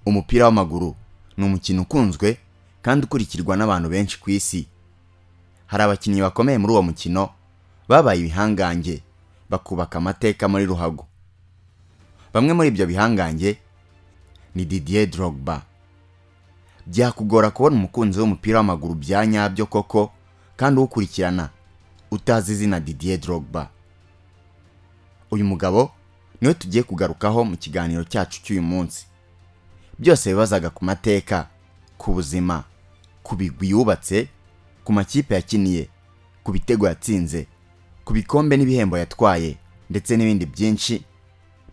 umupira w'amaguru ni umukino ukunzwe kandi ukurikirwa n'abantu benshi ku isi hari abakinnyi bakomeye muri uwo mukino babaye ibihangange bakubaka amateka muri ruhago bamwe muri ibyo bihangange ni Didier Drogba byakugora kubona umukunzi w'umupira w'amaguru bya nyabyo koko kandi uwukurikirana utazi izina Didier Drogba uyu mugabo niwe tugiye kugarukaho mu kiganiro cyacu cy'uyu munsi byose bibazaga ku mateka ku buzima ku bigwi yubatse ku makipe yakiniye ku bitego yatsinze ku bikombe n'ibihembo yatwaye ndetse n'ibindi byinshi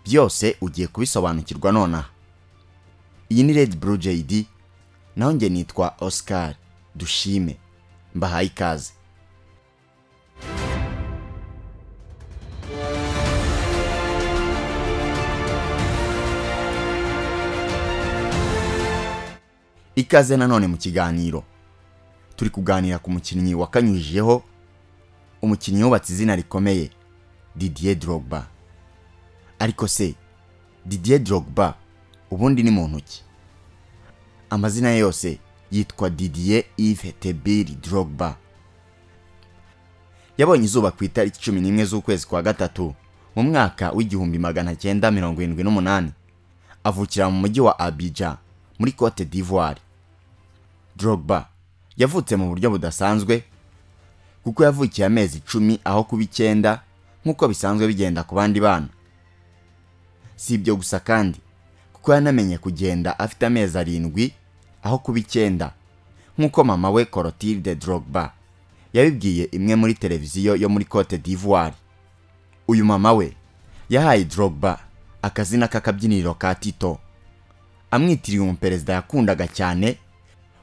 byose ugiye kubisobanukirwa nonaha iyi ni Red Blue JD naho njye nitwa Oscar Dushime mbahaye ikaze ikaze nanone mu kiganiro turi kuganira ku mukinnyi wakanyujijeho umukinnyi wubatse izina rikomeye Didier Drogba ariko se Didier Drogba ubundi ni muntu ki amazina ye yose yitwa Didier Yves Tebiri Drogba yabonye izuba ku itariki cumi n'imwe z'ukwezi kwa gatatu mu mwaka w'igihumbi magana cyenda mirongo irindwi n'umunani avukira mu mujyi wa Abidjan muri Cote d'Ivoire Drogba yavutse mu buryo budasanzwe kuko yavukiye amezi icumi aho kuba icyenda nk'uko bisanzwe bigenda ku bandi bana si ibyo gusa kandi kuko yanamenye kugenda afite amezi arindwi aho kuba icyenda nk'uko mama we Clotilde Drogba yabibwiye imwe muri televiziyo yo muri Cote d'Ivoire uyu mama we yahaye Drogba akazina k'akabyiniriro ka Tito amwitiriye umuperezida yakundaga cyane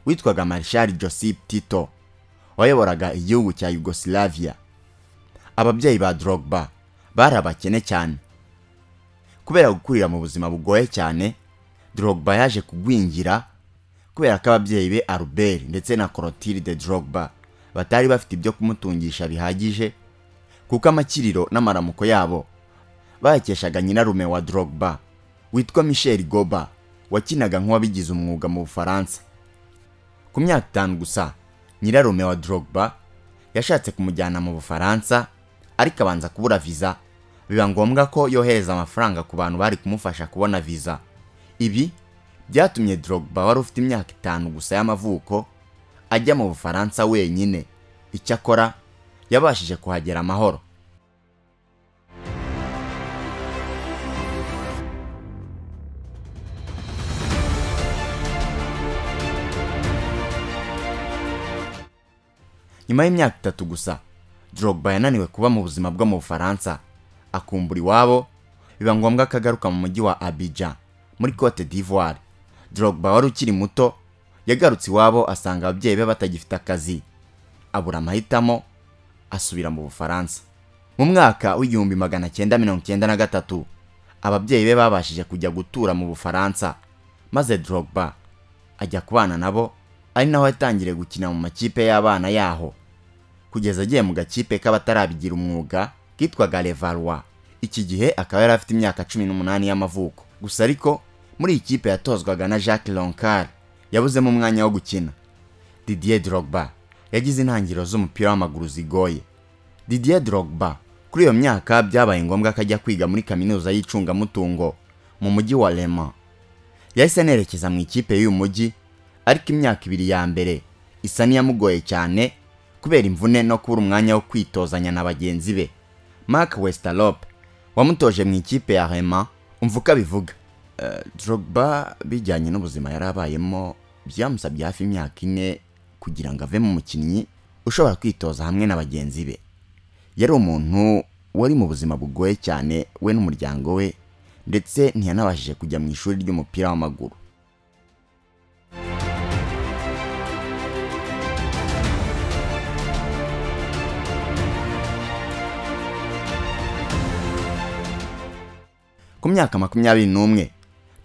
witwaga Marshal Joseph Tito wayoboraga igihugu cya Yugoslavia ababyeyi ba Drogba bari abakene cyane kubera gukurira mu buzima bugoye cyane Drogba yaje kugwingira kubera ko ababyeyi be Albert ndetse na Clotilde Drogba batari bafite ibyo kumutungisha bihagije kuko amakiriro n'amaramuko yabo bayakeshaga nyirarume wa Drogba witwa Michel Goba wakinaga nk'uwabigize umwuga mu Bufaransa ku myaka itanu gusa nyirarume wa Drogba yashatse kumujyana mu Bufaransa ariko abanza kubura viza biba ngombwa ko yohereza amafaranga ku bantu bari kumufasha kubona viza ibi byatumye Drogba wari ufite imyaka itanu gusa y'amavuko ajya mu Bufaransa wenyine icyakora yabashije kuhagera amahoro nyuma y'imyaka itatu gusa Drogba yananiwe kuba mu buzima bwo mu Bufaransa akumbura iwabo biba ngombwa ko agaruka mu mujyi wa Abidjan muri Cote d'Ivoire Drogba wari ukiri muto yagarutse iwabo asanga ababyeyi be batagifite akazi abura amahitamo asubira mu Bufaransa mu mwaka w'igihumbi magana cyenda mirongo cyenda na gatatu ababyeyi be babashije kujya gutura mu Bufaransa maze Drogba ajya kubana nabo ari naho yatangiriye gukina mu makipe y'abana yaho kugeza agiye mu gakipe k'abatarabigira umwuga kitwaga Levallois iki gihe akaba yari afite imyaka cumi n'umunani y'amavuko gusa ariko muri iyi kipe yatozwaga na Jacques Loncard yabuzemo umwanya wo gukina Didier Drogba yagize intangiriro z'umupira w'amaguru zigoye Didier Drogba kuri iyo myaka byabaye ngombwa ko ajya kwiga muri kaminuza y'icungamutungo mu mujyi wa Le Mans yahise anerekeza mu ikipe y'uyu mujyi ariko imyaka ibiri ya mbere isa n'iyamugoye cyane kubera imvune no kubura umwanya wo kwitozanya na bagenzi be Mark Westerlop wamutoje mu ikipe ya Rema umvuka bivuga Drogba bijyanye n'ubuzima yari abayemo byamusabye hafi imyaka ine kugira ngo ave mu mukinnyi ushobora kwitoza hamwe na bagenzi be yari umuntu wari mu buzima bugoye cyane we n'umuryango we ndetse ntiyanabashije kujya mu ishuri ry'umupira w'amaguru ku myaka makumyabiri n'umwe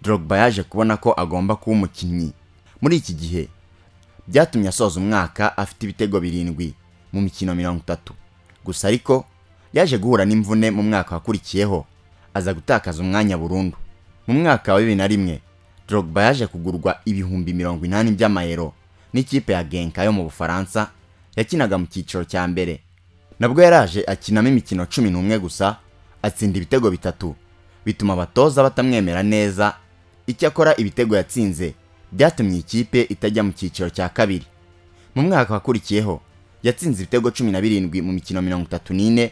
Drogba yaje kubona ko agomba kuba umukinnyi muri iki gihe byatumye asoza umwaka afite ibitego birindwi mu mikino mirongo itatu gusa ariko yaje guhura n'imvune mu mwaka wakurikiyeho aza gutakaza umwanya burundu mu mwaka wa bibiri na rimwe Drogba yaje kugurwa ibihumbi mirongo inani by'amayero n'ikipe ya Genk yo mu Bufaransa yakinaga mu cyiciro cya mbere nabwo yaraje akinamo imikino cumi n'umwe gusa atsinda ibitego bitatu bituma abatoza batamwemera neza icyakora ibitego yatsinze byatumye ikipe itajya mu cyiciro cya kabiri mu mwaka wakurikiyeho yatsinze ibitego cumi na birindwi mu mikino mirongo itatu n'ine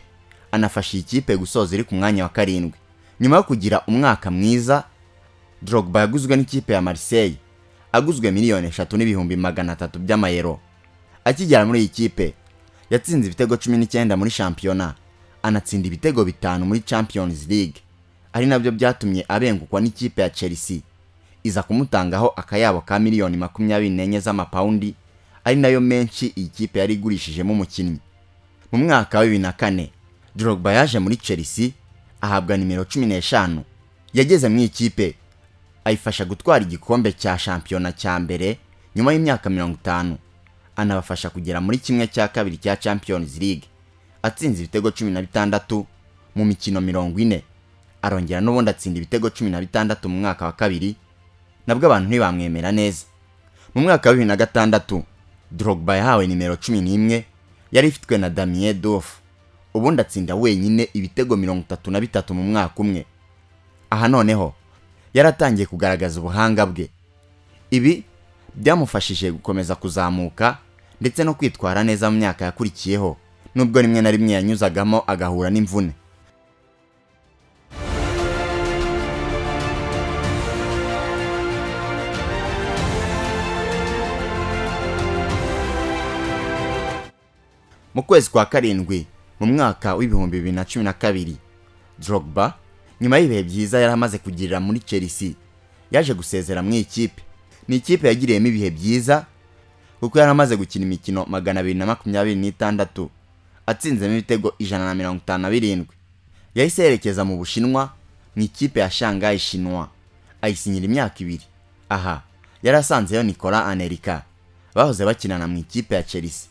anafasha iyi kipe gusoza iri ku mwanya wa karindwi nyuma yo kugira umwaka mwiza Drogba yaguzwe n'ikipe ya Marseille aguzwe miliyoni eshatu n'ibihumbi magana atatu by'amayero akigera muri iyi kipe yatsinze ibitego cumi n'icyenda muri shampiyona anatsinda ibitego bitanu muri Champions League ari nabyo byatumye abengukwa n'ikipe ya Chelsea iza kumutangaho akayabo ka miliyoni makumyabiri n'enye z'amapawundi ari nayo menshi iyi kipe yari igurishijemo umukinnyi mu mwaka wa bibiri na kane Drogba yaje muri Chelsea ahabwa nimero cumi n'eshanu yageze mu ikipe ayifasha gutwara igikombe cya shampiyona cya mbere nyuma y'imyaka mirongo itanu anabafasha kugera muri kimwe cya kabiri cya Champions League atsinze ibitego cumi na bitandatu mu mikino mirongo ine arongera n'ubundi atsinda ibitego cumi na bitandatu mu mwaka wa kabiri nabwo abantu ntibamwemera neza mu mwaka wa bibiri na gatandatu Drogba yahawe nimero cumi n'imwe yari ifitwe na Damien Duff ubundi atsinda wenyine ibitego mirongo itatu na bitatu mu mwaka umwe aha noneho yaratangiye kugaragaza ubuhanga bwe ibi byamufashije gukomeza kuzamuka ndetse no kwitwara neza mu myaka yakurikiyeho nubwo rimwe na rimwe yanyuzagamo agahura n'imvune mu kwezi kwa karindwi mu mwaka w'ibihumbi bibiri na cumi na kabiri Drogba nyuma y'ibihe byiza yari amaze kugirira muri Chelsea yaje gusezera mu ikipe ni ikipe yagiriyemo ibihe byiza kuko yari amaze gukina imikino magana abiri na makumyabiri n'itandatu atsinzemo ibitego ijana na mirongo itanu na birindwi yahise yerekeza mu bushinwa mu ikipe ya shanghai shinwa ayisinyira imyaka ibiri aha yari asanzeyo nikola anerika bahoze bakinana mu ikipe ya chelsea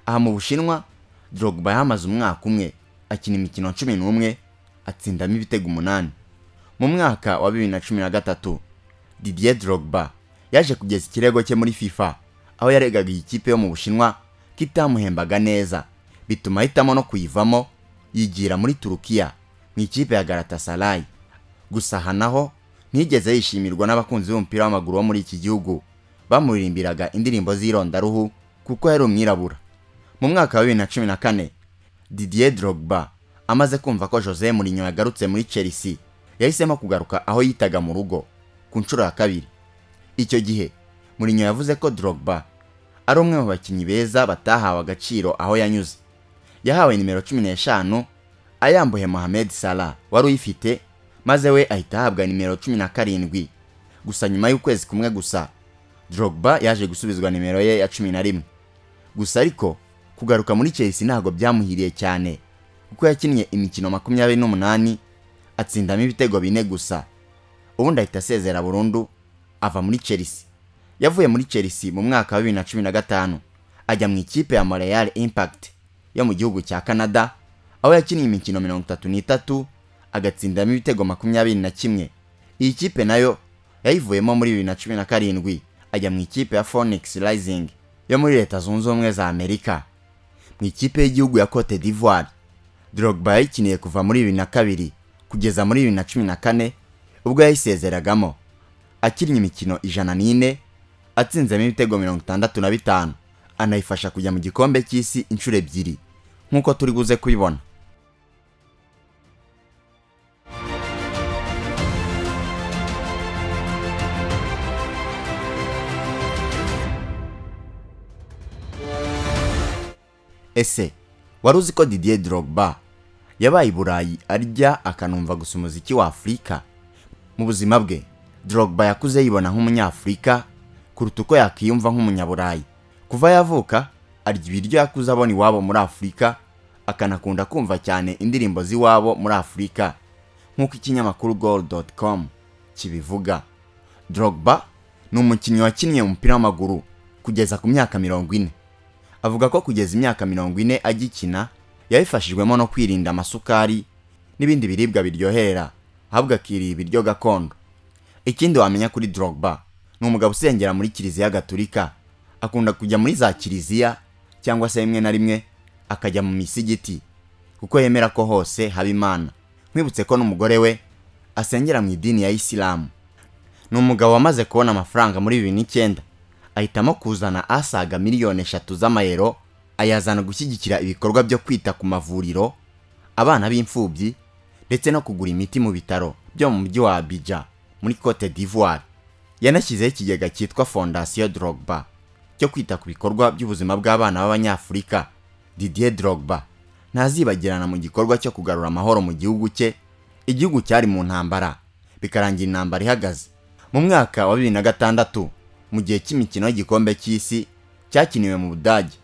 aha mu bushinwa drogba yahamaze umwaka umwe akina imikino cumi n'umwe atsindamo ibitego umunani mu mwaka wa bibiri na cumi na gatatu didier drogba yaje kugeza ikirego cye muri FIFA aho yaregaga iyi kipe yo mu Bushinwa ko itamuhembaga neza bituma ahitamo no kuyivamo yigira muri Turukiya mu ikipe ya Galatasaray gusa aha naho ntiyigeze yishimirwa n'abakunzi b'umupira w'amaguru wo muri iki gihugu bamuririmbiraga indirimbo z'irondaruhu kuko yari umwirabura mu mwaka wa bibiri na cumi na kane Didier Drogba amaze kumva ko Jose Mourinho yagarutse muri Chelsea yahisemo kugaruka aho yitaga mu rugo ku nshuro ya kabiri icyo gihe Mourinho yavuze ko Drogba ari umwe mu bakinnyi beza batahawe agaciro aho yanyuze yahawe nimero cumi n'eshanu ayambuye Mohamed Salah wari uyifite maze we ahita ahabwa nimero cumi na karindwi gusa nyuma y'ukwezi kumwe gusa Drogba yaje gusubizwa nimero ye ya cumi na rimwe gusa ariko kugaruka muri Chelsea ntabwo byamuhiriye cyane kuko yakinnye imikino makumyabiri n'umunani atsindamo ibitego bine gusa ubundi ahita asezera burundu ava muri Chelsea yavuye muri Chelsea mu mwaka wa 2015 ajya mu ikipe ya Montreal Impact yo mu gihugu cya Canada aho yakinnye imikino 33 agatsindamo ibitego 21 iyi kipe nayo yayivuyemo muri 2017 ajya mu ikipe ya Phoenix Rising yo muri leta zunze ubumwe za Amerika mu ikipe y'igihugu ya Cote d'Ivoire Drogba yayikiniye kuva muri 2002 kugeza muri 2014 ubwo yayisezeragamo akinnye imikino ijana n'ine atsinzemo ibitego mirongo itandatu na bitanu anayifasha kujya mu gikombe cy'isi inshuro ebyiri nk'uko turi buze kubibona ese wari uzi ko didier drogba yabaye i burayi arya akanumva gusa umuziki wa afurika mu buzima bwe Drogba yakuze yibona nk'umunyafurika kuruta uko yakiyumva nk'umunyaburayi kuva yavuka arya ibiryo yakuze abona iwabo muri afurika akanakunda kumva cyane indirimbo z'iwabo muri afurika nk'uko ikinyamakuru goal.com kibivuga Drogba ni umukinnyi wakinnye umupira w'amaguru kugeza ku myaka mirongo ine avuga ko kugeza imyaka mirongo ine agikina yabifashijwemo no kwirinda amasukari n'ibindi biribwa biryoherera ahubwo akiriye ibiryo gakondo ikindi wamenya kuri Drogba ni umugabo usengera muri kiliziya gaturika akunda kujya muri za kiliziya cyangwa se rimwe na rimwe akajya mu misigiti kuko yemera ko hose haba imana nkwibutse ko n'umugore we asengera mu idini ya isilamu ni umugabo wamaze kubona amafaranga muri bibiri n'icyenda ahitamo kuzana asaga miliyoni eshatu z'amayero ayazana gushyigikira ibikorwa byo kwita ku mavuriro abana b'imfubyi ndetse no kugura imiti mu bitaro byo mu mujyi wa Abidjan muri Cote d'Ivoire yanashyizeho ikigega cyitwa Fondation Drogba cyo kwita ku bikorwa by'ubuzima bw'abana b'Abanyafurika Didier Drogba ntazibagirana mu gikorwa cyo kugarura amahoro mu gihugu cye igihugu cyari mu ntambara bikarangira intambara ihagaze mu mwaka wa bibiri na gatandatu mu gihe cy'imikino y'igikombe cy'isi cyakiniwe mu budage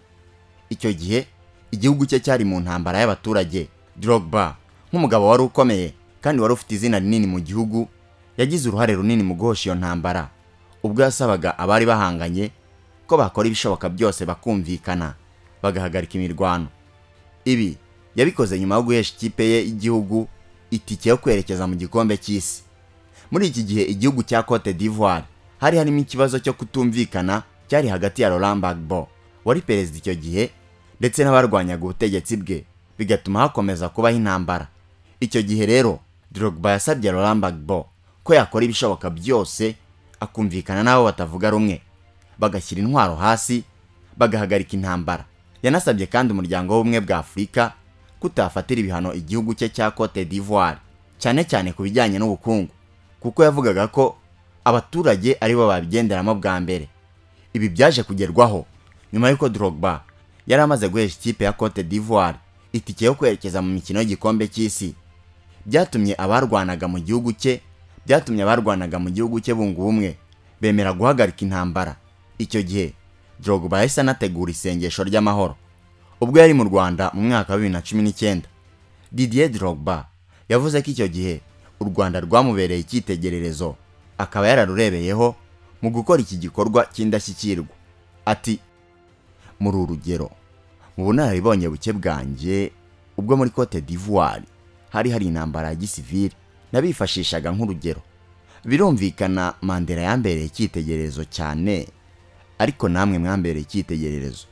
icyo gihe igihugu cye cyari mu ntambara y'abaturage Drogba nk'umugabo wari ukomeye kandi wari ufite izina rinini mu gihugu yagize uruhare runini mu guhosha iyo ntambara ubwo yasabaga abari bahanganye ko bakora ibishoboka byose bakumvikana bagahagarika imirwano ibi yabikoze nyuma yo guhesha ikipe ye y'igihugu itike yo kwerekeza mu gikombe cy'isi muri iki gihe igihugu cya Cote d'Ivoire hari harimo ikibazo cyo kutumvikana cyari hagati ya Laurent Gbagbo wari perezida icyo gihe ndetse n'abarwanyaga ubutegetsi bwe bigatuma hakomeza kubaho intambara icyo gihe rero Drogba yasabye Laurent Gbagbo ko yakora ibishoboka byose akumvikana n'abo batavuga rumwe bagashyira intwaro hasi bagahagarika intambara yanasabye kandi umuryango w'ubumwe bwa afurika kutafatira ibihano igihugu cye cya cote d'ivoire cyane cyane ku bijyanye n'ubukungu kuko yavugaga ko abaturage ari bo babigenderamo bwa mbere ibi byaje kugerwaho nyuma y'uko drogba yari amaze guhesha ikipe ya cote d'ivoire itike yo kwerekeza mu mikino y'igikombe cy'isi byatumye abarwanaga mu gihugu cye byatumye abarwanaga mu gihugu cye bunga ubumwe bemera guhagarika intambara icyo gihe Drogba yahise anategura isengesho ry'amahoro ubwo yari mu Rwanda mu mwaka wa bibiri na cumi n'icyenda Didier Drogba yavuze ko icyo gihe u Rwanda rwamubereye icyitegererezo akaba yararurebeyeho mu gukora iki gikorwa cy'indashyikirwa ati muri urugero mu bunararibonye buke bwanjye ubwo muri Cote d'Ivoire hari hari intambara ya gisivili nabifashishaga nk'urugero birumvikana mandela yambereye icyitegererezo cyane ariko namwe mwambereye icyitegererezo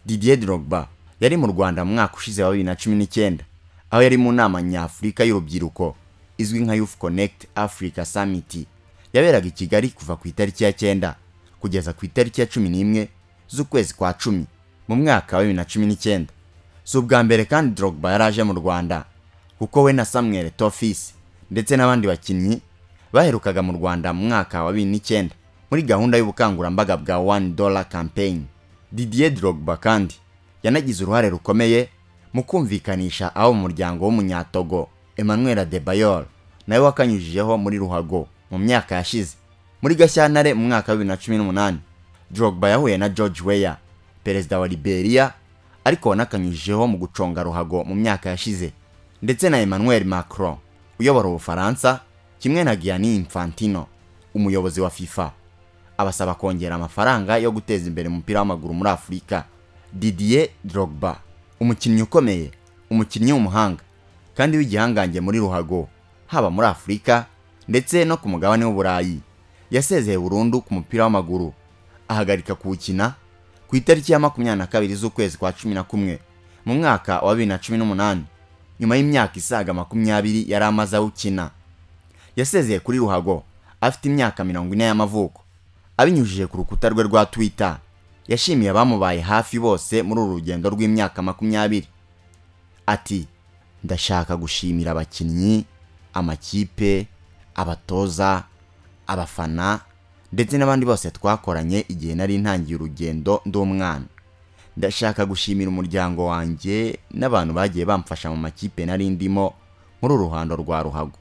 didier drogba yari mu rwanda mu mwaka ushize wa bibiri na cumi n'icyenda aho yari mu nama nyafurika y'urubyiruko izwi nka youth connect africa summit yaberaga i kigali kuva ku itariki ya cyenda kugeza ku itariki ya cumi n'imwe z'ukwezi kwa cumi mu mwaka wa bibiri na cumi n'icyenda si ubwa mbere kandi drogba yari aje mu rwanda kuko we na samuel tofisi ndetse n'abandi bakinnyi baherukaga mu rwanda mu mwaka wa bibiri n'icyenda muri gahunda y'ubukangurambaga bwa one dollar campaign didier drogba kandi yanagize uruhare rukomeye mu kumvikanisha abo mu muryango w'umunyatogo emmanuel adebayor nawe wakanyujijeho muri ruhago mu myaka yashize muri gashyantare mu mwaka wa bibiri na cumi n'umunani drogba yahuye na george weya perezida wa liberia ariko wanakanyujijeho mu guconga ruhago mu myaka yashize ndetse na emmanuel macron uyobora ubufaransa kimwe na gianni infantino umuyobozi wa fifa abasaba kongera amafaranga yo guteza imbere umupira w'amaguru muri afurika didier drogba umukinnyi ukomeye umukinnyi w'umuhanga kandi w'igihangange muri ruhago haba muri afurika ndetse no ku mugabane w'uburayi yasezeye burundu ku mupira w'amaguru ahagarika kuwukina ku itariki ya makumyabiri na kabiri z'ukwezi kwa cumi na kumwe mu mwaka wa bibiri na cumi n'umunani nyuma y'imyaka isaga makumyabiri yari amaze awukina yasezeye kuri ruhago afite imyaka mirongo ine y'amavuko abinyujije ku rukuta rwe rwa twitter yashimiye abamubaye hafi bose muri uru rugendo rw'imyaka makumyabiri ati ndashaka gushimira abakinnyi amakipe abatoza abafana ndetse n'abandi bose twakoranye igihe nari ntangiye urugendo ndi umwana ndashaka gushimira umuryango wanjye n'abantu bagiye bamfasha mu makipe nari ndimo muri uruhando rwa ruhago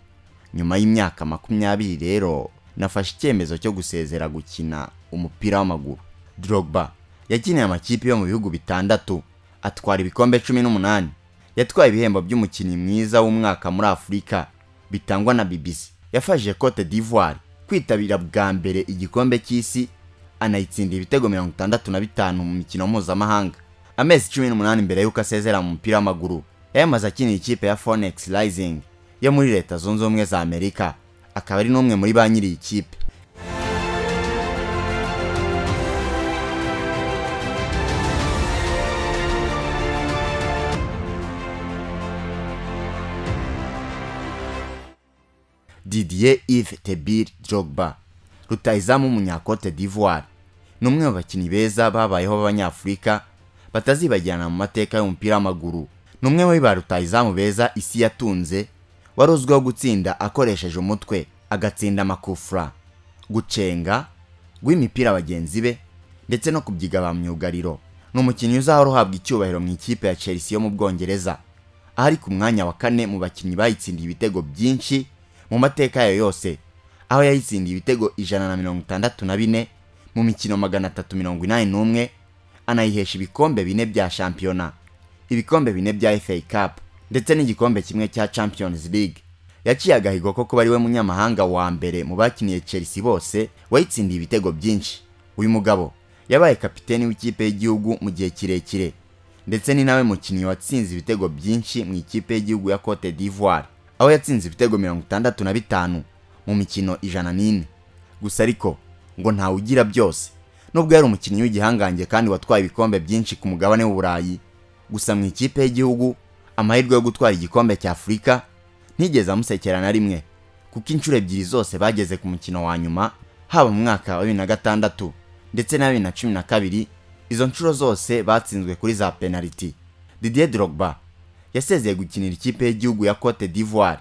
nyuma y'imyaka makumyabiri rero nafashe icyemezo cyo gusezera gukina umupira w'amaguru Drogba yakiniye amakipe yo mu bihugu bitandatu atwara ibikombe cumi n'umunani yatwaye ibihembo by'umukinnyi mwiza w'umwaka muri afurika bitangwa na BBC yafashije Cote d'Ivoire kwitabira bwa mbere igikombe cy'isi anayitsindira ibitego mirongo itandatu na bitanu mu mikino mpuzamahanga amezi cumi n'umunani mbere y'uko asezera mu mupira w'amaguru yayamaze akinira ikipe ya Phoenix Rising yo muri leta zunze ubumwe za amerika akaba ari n'umwe muri ba nyiri iyi kipe didier yves tebir drogba rutayizamu w'umunyakote d'ivoire ni umwe mu bakinnyi beza babayeho b'abanyafurika batazibagirana mu mateka y'umupira w'amaguru ni umwe muri ba rutayizamu beza isi yatunze wari uzwiho gutsinda akoresheje umutwe agatsinda amakufura gucenga guha imipira bagenzi be ndetse no kubyiga ba myugariro ni umukinnyi uzahora uhabwa icyubahiro mu ikipe ya chelsea yo mu bwongereza aho ari ku mwanya wa kane mu bakinnyi bayitsindiye ibitego byinshi mu mateka yayo yose aho yayitsindiye ibitego ijana na mirongo itandatu na bine mu mikino magana atatu mirongo inani n'umwe anayihesha ibikombe bine bya shampiyona ibikombe bine bya FA Cup ndetse n'igikombe kimwe cya Champions League yaciye agahigo ko kuba ari we munyamahanga wa mbere mu bakiniye Chelsea bose wayitsindiye ibitego byinshi uyu mugabo yabaye kapiteni w'ikipe y'igihugu mu gihe kirekire ndetse ni nawe mukinnyi watsinze ibitego byinshi mu ikipe y'igihugu ya Cote d'Ivoire aho yatsinze ibitego mirongo itandatu na bitanu mu mikino ijana n'ine gusa ariko ngo ntawugira byose nubwo yari umukinnyi w'igihangange kandi watwaye ibikombe byinshi ku mugabane w'uburayi gusa mu ikipe y'igihugu amahirwe yo gutwara igikombe cya afurika ntigeze amusekera na rimwe kuko inshuro ebyiri zose bageze ku mukino wa nyuma haba mu mwaka wa bibiri na gatandatu ndetse na bibiri na cumi na kabiri izo nshuro zose batsinzwe kuri za penaliti didier drogba yasezeye gukinira ikipe y'igihugu ya cote d'ivoire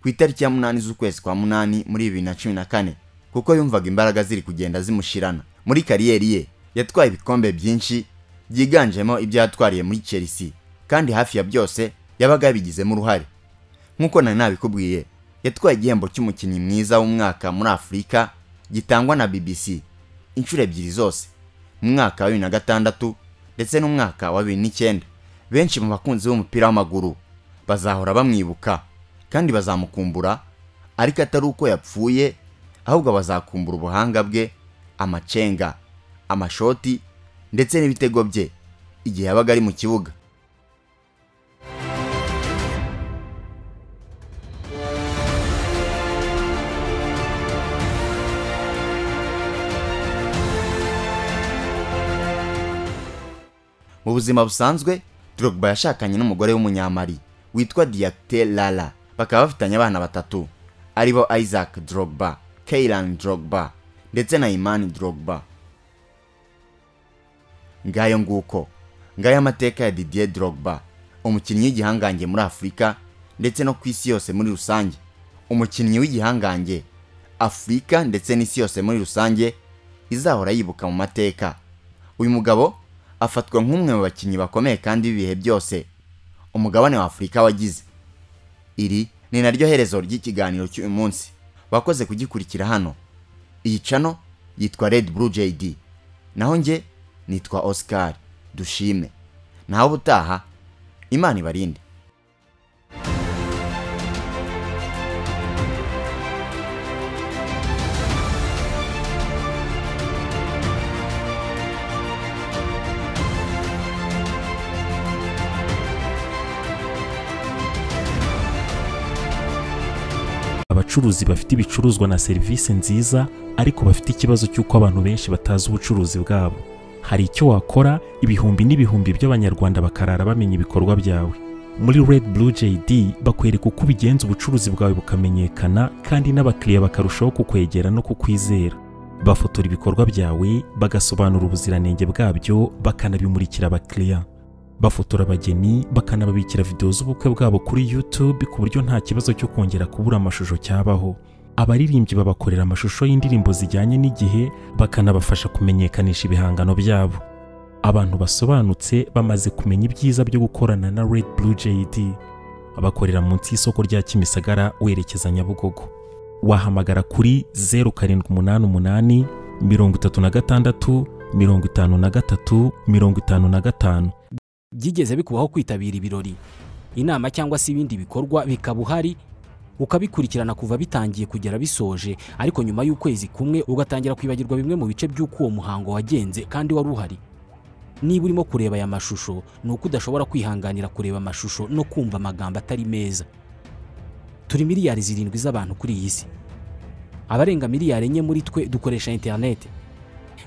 ku itariki ya munani z'ukwezi kwa munani muri bibiri na cumi na kane kuko yumvaga imbaraga ziri kugenda zimushirana muri kariyeri ye yatwaye ibikombe byinshi byiganjemo ibyo yatwariye muri Chelsea kandi hafi ya byose yabaga yabigizemo uruhare nk'uko nari nabikubwiye yatwaye igihembo cy'umukinnyi mwiza w'umwaka muri afurika gitangwa na bbc inshuro ebyiri zose mu mwaka wa bibiri na gatandatu ndetse n'umwaka wa bibiri n'icyenda benshi mu bakunzi b'umupira w'amaguru bazahora bamwibuka kandi bazamukumbura ariko atari uko yapfuye ahubwo bazakumbura ubuhanga bwe amacenga amashoti ndetse n'ibitego bye igihe yabaga ari mu kibuga mu buzima busanzwe drogba yashakanye n'umugore w'umunyamari witwa diakite lala bakaba bafitanye abana batatu aribo isaac drogba keiran drogba ndetse na imani drogba ngayo nguko ngayo amateka ya didier drogba umukinnyi w'igihangange muri afurika ndetse no ku isi yose muri rusange umukinnyi w'igihangange afurika ndetse n'isi yose muri rusange izahora yibuka mu mateka uyu mugabo afatwa nk'umwe mu bakinnyi bakomeye kandi b'ibihe byose umugabane wa afurika wagize iri ni naryo herezo ry'ikiganiro cy'uyu munsi wakoze kugikurikira hano iyi cano yitwa red blue jd naho njye nitwa oscar dushime naho ubutaha imana ibarinde abacuruzi bafite ibicuruzwa na serivisi nziza ariko bafite ikibazo cy'uko abantu benshi batazi ubucuruzi bwabo hari icyo wakora ibihumbi n'ibihumbi by'abanyarwanda bakarara bamenya ibikorwa byawe muri red blue jd bakwereka uko ubigenza ubucuruzi bwawe bukamenyekana kandi n'abakiriya bakarushaho kukwegera no kukwizera bafotora ibikorwa byawe bagasobanura ubuziranenge bwabyo bakanabimurikira abakiriya bafotora abageni bakanababikira videwo z'ubukwe bwabo kuri YouTube ku buryo nta kibazo cyo kongera kubura amashusho cyabaho abaririmbyi babakorera amashusho y'indirimbo zijyanye n'igihe bakanabafasha kumenyekanisha ibihangano byabo abantu basobanutse bamaze kumenya ibyiza byo gukorana na Red Blue JD bakorera munsi y'isoko rya Kimisagara werekeza Nyabugogo wahamagara kuri 0788 36 53 55 byigeze bikubaho kwitabira ibirori inama cyangwa se ibindi bikorwa bikaba uhari ukabikurikirana kuva bitangiye kugera bisoje ariko nyuma y'ukwezi kumwe ugatangira kwibagirwa bimwe mu bice by'uko uwo muhango wagenze kandi wari uhari niba urimo kureba aya mashusho ni uko udashobora kwihanganira kureba amashusho no kumva amagambo atari meza turi miliyari zirindwi z'abantu kuri iyi si abarenga miliyari enye muri twe dukoresha interineti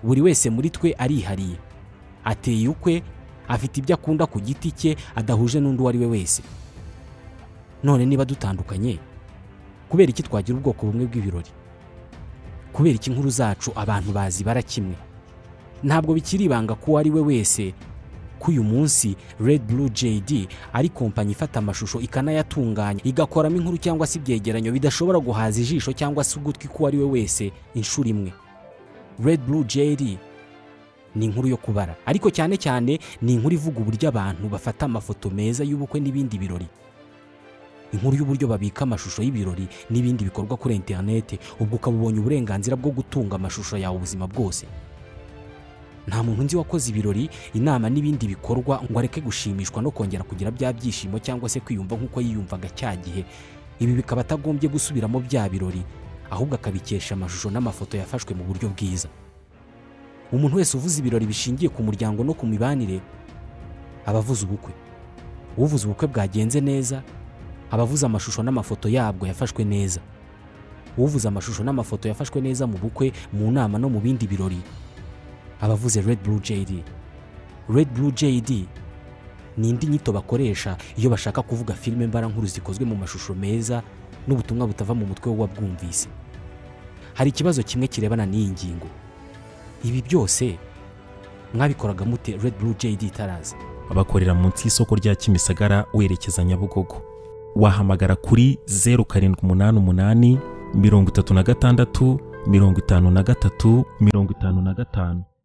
buri wese muri twe arihariye ateye ukwe afite ibyo akunda ku giti cye adahuje n'undi uwo ari we wese none niba dutandukanye kubera iki twagira ubwoko bumwe bw'ibirori kubera iki inkuru zacu abantu bazibara kimwe ntabwo bikiri ibanga ko uwo ari we wese ko uyu munsi Red Blue JD ari kompanyi ifata amashusho ikanayatunganya igakoramo inkuru cyangwa se ibyegeranyo bidashobora guhaza ijisho cyangwa se ugutwi k'uwo ari we wese inshuro imwe Red Blue JD ni inkuru yo kubara ariko cyane cyane ni inkuru ivuga uburyo abantu bafata amafoto meza y'ubukwe n'ibindi birori inkuru y'uburyo babika amashusho y'ibirori n'ibindi bikorwa kuri interineti ubwo ukaba ubonye uburenganzira bwo gutunga amashusho yawe ubuzima bwose nta muntu nzi wakoze ibirori inama n'ibindi bikorwa ngo areke gushimishwa no kongera kugira bya byishimo cyangwa se kwiyumva nk'uko yiyumvaga cya gihe ibi bikaba atagombye gusubiramo bya birori ahubwo akabikesha amashusho n'amafoto yafashwe mu buryo bwiza umuntu wese uvuze ibirori bishingiye ku muryango no ku mibanire aba avuze ubukwe uvuze ubukwe bwagenze neza aba avuze amashusho n'amafoto yabwo yafashwe neza uvuze amashusho n'amafoto yafashwe neza mu bukwe mu nama no mu bindi birori abavuze Red Blue JD Red Blue JD ni indi nyito bakoresha iyo bashaka kuvuga filime mbarankuru zikozwe mu mashusho meza n'ubutumwa butava mu mutwe w'uwabwumvise hari ikibazo kimwe kirebana n'iyi ngingo ibi byose mwabikoraga mute Red Blue JD itaraza bakorera munsi y'isoko rya kimisagara werekeza nyabugogo wahamagara kuri zeru karindwi umunani umunani mirongo itatu na gatandatu mirongo itanu na gatatu mirongo itanu na gatanu